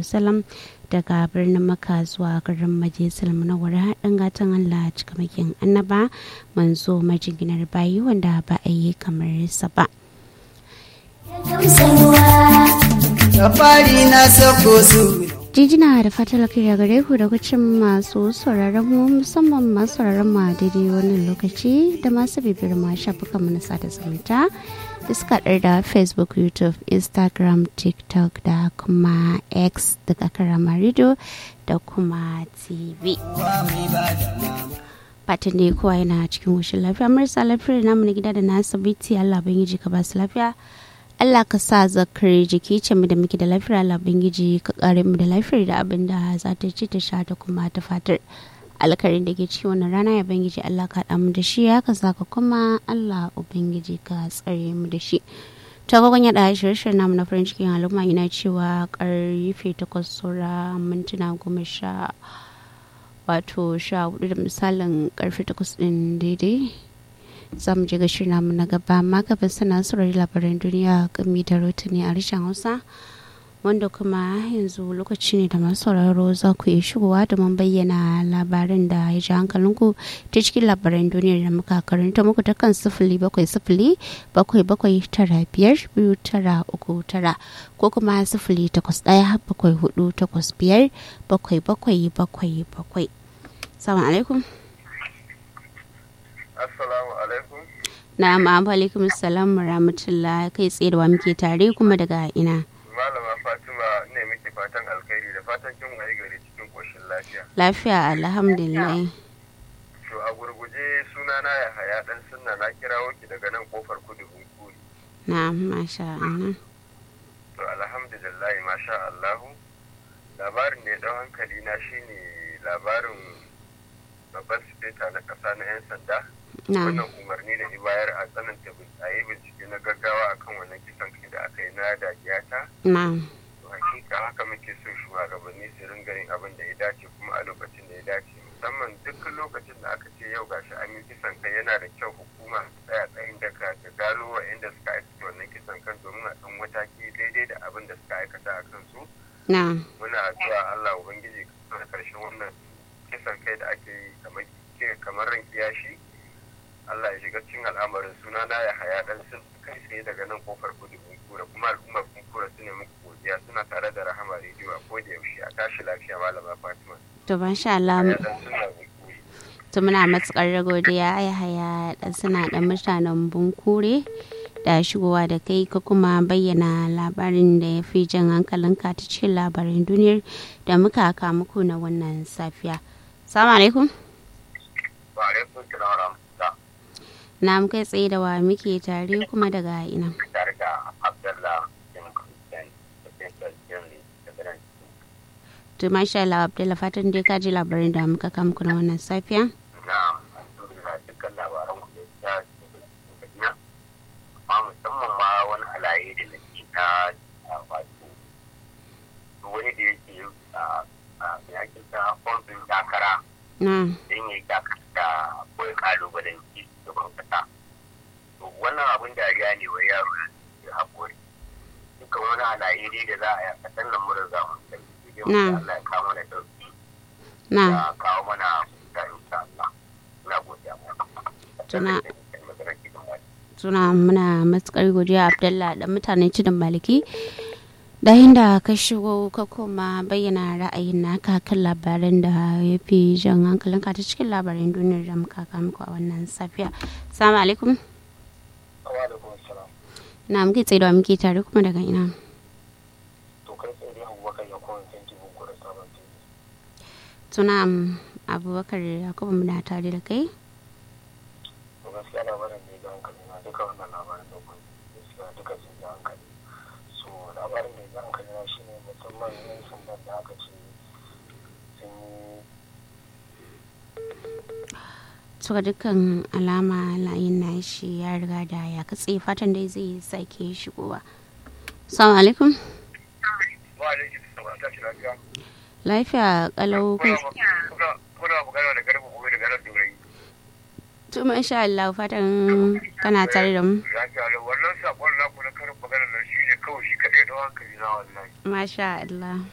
wasallam daga birnin maka zuwa garin majalisar munawwara haɗin gatan allah cikamakin annaba manzo majinginar bayi wanda ba a yi kamar sa ba Safari na sako su jijina da fatar kira gare ku da kucin masu sauraron mu musamman masu sauraron mu a daidai wannan lokaci da masu bibiyar ma shafukan mu na sada zumunta da suka haɗar da facebook youtube instagram tiktok da kuma x daga karama radio da kuma tv fatan da kowa yana cikin wushin lafiya marasa lafiyar namu na gida da na asibiti allah ban yi ka ba su lafiya Allah ka sa zakar jiki ce mu da muke da lafiyar Allah bangiji ka kare mu da lafiyar da abin da za ta ci ta sha ta kuma ta fatar alkarin da ke ci wannan rana ya bangiji Allah ka haɗa mu da shi ya ka saka kuma Allah ubangiji ka tsare mu da shi ta gwagwan yaɗa shirye-shiryen namu na farin cikin al'umma yana cewa karfe takwas saura mintuna goma sha wato sha hudu da misalin karfe takwas ɗin daidai za mu je ga shirin namu na gaba amma gaba sana saurari labaran duniya gami da rotuni a harshen hausa wanda kuma yanzu lokaci ne da masu sauraro za ku iya shigowa domin bayyana labaran da ya ji hankalinku ta cikin labaran duniyar da muka karanta muku ta kan sifili bakwai sifili bakwai bakwai tara biyar biyu tara uku tara ko kuma sifili takwas ɗaya bakwai hudu takwas biyar bakwai bakwai bakwai bakwai salamu alaikum Assalamu alaikum. Na'am, alaikum salam rahmatullah kai tsaye da wa muke tare kuma daga ina. Malama Fatima ne muke fatan alkhairi da fatan kin waye gari cikin koshin lafiya. Lafiya alhamdulillah. To a gurguje sunana ya haya dan sunna na kirawo ki daga nan kofar kudu bunkuri. Na'am, masha Allah. To alhamdulillah masha Allahu. Labarin da ya dau hankali na shine labarin babban sifeta na kasa na 'yan sanda. Na'am. wannan umarni da bayar a tsananta a yi bincike na gaggawa akan wannan kisan kai da aka yi na dajiyata Na'am. to hakika haka muke so shugabanni su ringa yin abin da ya dace kuma a lokacin da ya dace musamman duk lokacin da aka ce yau gashi an yi kisan kai yana da kyau hukuma ta tsaya tsayin daka ta gano wa inda suka aikata wannan kisan kan domin a ɗan mataki daidai da abin da suka aikata a kansu Na'am. muna addu'a Allah ubangiji ka karshen wannan kisan kai da ake yi kamar kamar ran kiyashi Allah ya shiga cikin al'amarin suna na ya haya dan sun kai tsaye daga nan kofar kudu kura kuma al'ummar kura su ne muku godiya suna tare da rahama rediyo a koda yaushe a tashi lafiya malama Fatima To masha Allah ya dan suna bunkuri to muna matukar godiya ya haya dan suna da mutanen bunkure da shigowa da kai ka kuma bayyana labarin da ya fi jan hankalinka ta cikin labarin duniyar da muka aka muku na wannan safiya. Salamu alaikum. wa alaikum salam wa rahmatullah Na mu kai tsaye da wa muke tare kuma daga ina. tare da Abdullah bin Christian da Central Germany daga nan To masha Allah Abdullahi fatan dai ka ji labarin da muka kama muku na wannan safiya. na alhamdulillah dukkan labaran ku da ya cikin amma musamman ma wani halaye da nake ta a wato wani da yake a a mai ake ta fombin takara Na. don ya yi takara da kawai kalubalen ci gaban kasa to wannan abin dariya ne wa yaro ya haƙuri dukkan wani halaye dai da za a yi a ƙasar nan mun riga mun sani sai dai mu Na. ce Allah ya kawo mana dauki Na. ya kawo mana da insha Allah ina godiya Tuna- Suna muna matukar godiya Abdullahi da mutanen cidin maliki. Da da ka shigo ka kuma bayyana ra'ayin naka kan labaran da ya fi jan hankalinka ta cikin labaran duniyar da muka kama muku a wannan safiya. Salamu alaikum. wa alaikum salam Na muke tsaye da wa muke tare kuma daga ina. to kai tsaye dai abubakar ya kowane tanki bunku da sabon tanki Suna Abubakar Yakubu muna tare da kai. to gaskiya labarin da ya ga hankali na duka wannan labarin da kuma gaskiya duka sun ga hankali so labarin da ya ga hankali na shine musamman yan sandan da aka ce sun yi Suka dukkan alama layin nashi ya riga da ya katse fatan dai zai sake shigowa. Salamu alaikum. wa alaikum salam ta shi lafiya Lafiya kalau kai kuna kuna magana da garba gobe da garar durai to masha Allah fatan kana tare da mu. lafiya da wannan sakon naku na karin magana nan shine kawai shi kadai da hankali na wallahi Masha Allah.